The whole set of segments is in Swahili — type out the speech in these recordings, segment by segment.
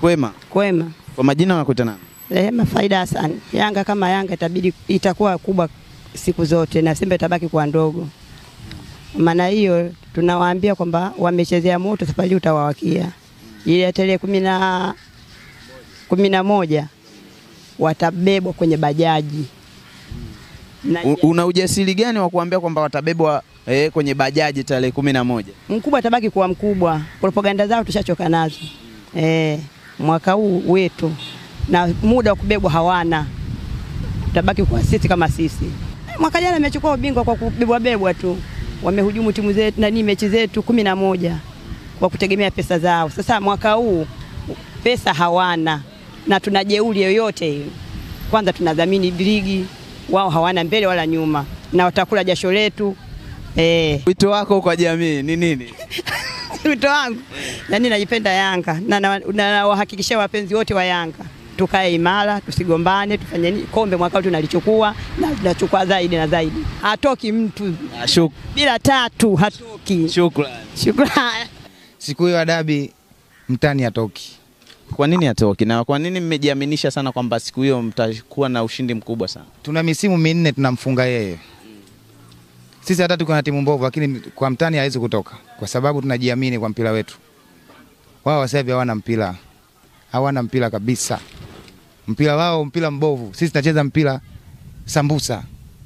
Kwema. Kwema. Kwa majina unakuita nani? Rehema Faida Hassan. Yanga kama Yanga itabidi itakuwa kubwa siku zote na Simba itabaki kuwa ndogo. Maana hiyo tunawaambia kwamba wamechezea moto, safari utawawakia. Ile ya tarehe kumi na kumi na moja watabebwa kwenye bajaji na U- Una ujasiri gani wa kuambia kwamba watabebwa eh, kwenye bajaji tarehe kumi na moja? mkubwa atabaki kuwa mkubwa. Propaganda zao tushachoka nazo. Eh, mwaka huu wetu na muda wa kubebwa hawana, tutabaki kuwa sisi kama sisi. Mwaka jana amechukua ubingwa kwa kubebwa bebwa tu, wamehujumu timu zetu nani mechi zetu kumi na moja kwa kutegemea pesa zao. Sasa mwaka huu pesa hawana na tuna jeuri yoyote hiyo. Kwanza tunadhamini ligi, wao hawana mbele wala nyuma, na watakula jasho letu eh. Wito wako kwa jamii ni nini? wito wangu nani, najipenda Yanga na na- na nawahakikishia wapenzi wote wa Yanga tukae imara, tusigombane, tufanye nini. Kombe mwaka huu tunalichukua na tunachukua zaidi na zaidi. Hatoki mtu Ah, shuk- bila tatu, hatoki. Shukrani. Shukrani. Siku hiyo ya dabi mtani atoki. Kwa nini hatoki na kwa nini mmejiaminisha sana kwamba siku hiyo mtakuwa na ushindi mkubwa sana? Tuna misimu minne tunamfunga yeye. Sisi hata tuko na timu mbovu, lakini kwa mtani hawezi kutoka kwa sababu tunajiamini kwa mpira wetu. Wao sasa hivi hawana mpira, hawana mpira kabisa. Mpira wao mpira mbovu, sisi tunacheza mpira sambusa,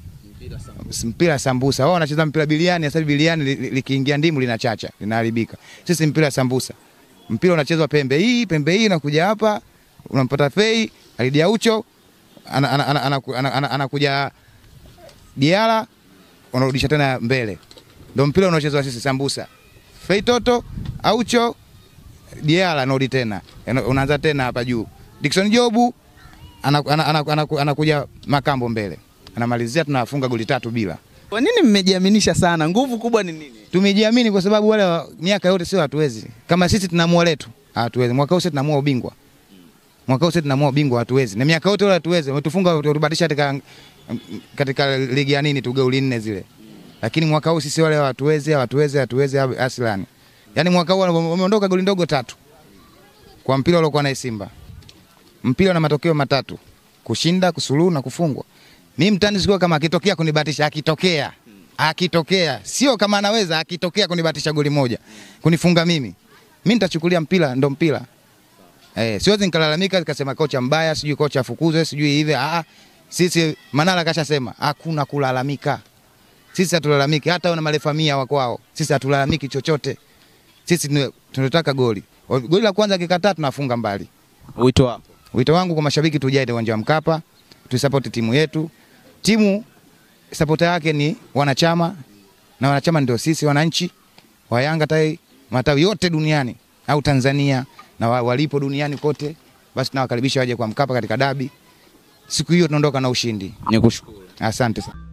mpira sambusa. Wao wanacheza mpira biliani. Sasa hivi biliani li- li- likiingia ndimu linachacha, linaharibika. Sisi mpira sambusa, mpira unachezwa pembe hii pembe hii, nakuja hapa unampata fei alidia ucho anakuja ana, ana, ana, ana, ana, anakuja Diara unarudisha tena mbele, ndio mpira unaochezwa sisi sambusa. Fei Toto Aucho Diara anarudi tena, Yana- unaanza tena hapa juu. Dickson Jobu anakuja ana, ana, ana, ana, anakuja Makambo mbele, anamalizia, tunafunga goli tatu bila. Kwa nini mmejiaminisha sana? Nguvu kubwa ni nini? Tumejiamini kwa sababu wale wa miaka yote sio hatuwezi. Kama sisi tunamua letu, hatuwezi. Mwaka huu sisi tunamua ubingwa. Mwaka huu sisi tunamua ubingwa hatuwezi. Na miaka yote wale hatuwezi. Wametufunga watubatisha katika katika ligi ya nini tu goli nne zile. Lakini mwaka huu sisi wale hatuwezi, hatuwezi, hatuwezi aslani. Yaani mwaka huu wameondoka goli ndogo tatu. Kwa mpira uliokuwa na Simba. Mpira na matokeo matatu. Kushinda, kusuluhu na kufungwa. Mimi mtani sikuwa kama akitokea kunibatisha, akitokea akitokea sio kama anaweza, akitokea kunibatisha goli moja kunifunga mimi, mimi nitachukulia mpira ndo mpira eh, siwezi nikalalamika nikasema kocha mbaya, sijui kocha afukuzwe, sijui hivi. Ah, sisi Manala kashasema hakuna kulalamika. Sisi hatulalamiki, hata wana marefa mia wa kwao, sisi hatulalamiki chochote. Sisi tuna- tunataka goli. Goli la kwanza kikataa, tunafunga mbali. Wito wako. Wito wangu kwa mashabiki, tujae uwanja wa Mkapa, tuisapoti timu yetu. Timu sapota yake ni wanachama na wanachama ndio sisi wananchi wa Yanga tai matawi yote duniani au Tanzania na wa- walipo duniani kote, basi tunawakaribisha waje kwa Mkapa katika dabi. Siku hiyo tunaondoka na ushindi. Nikushukuru. Asante sana.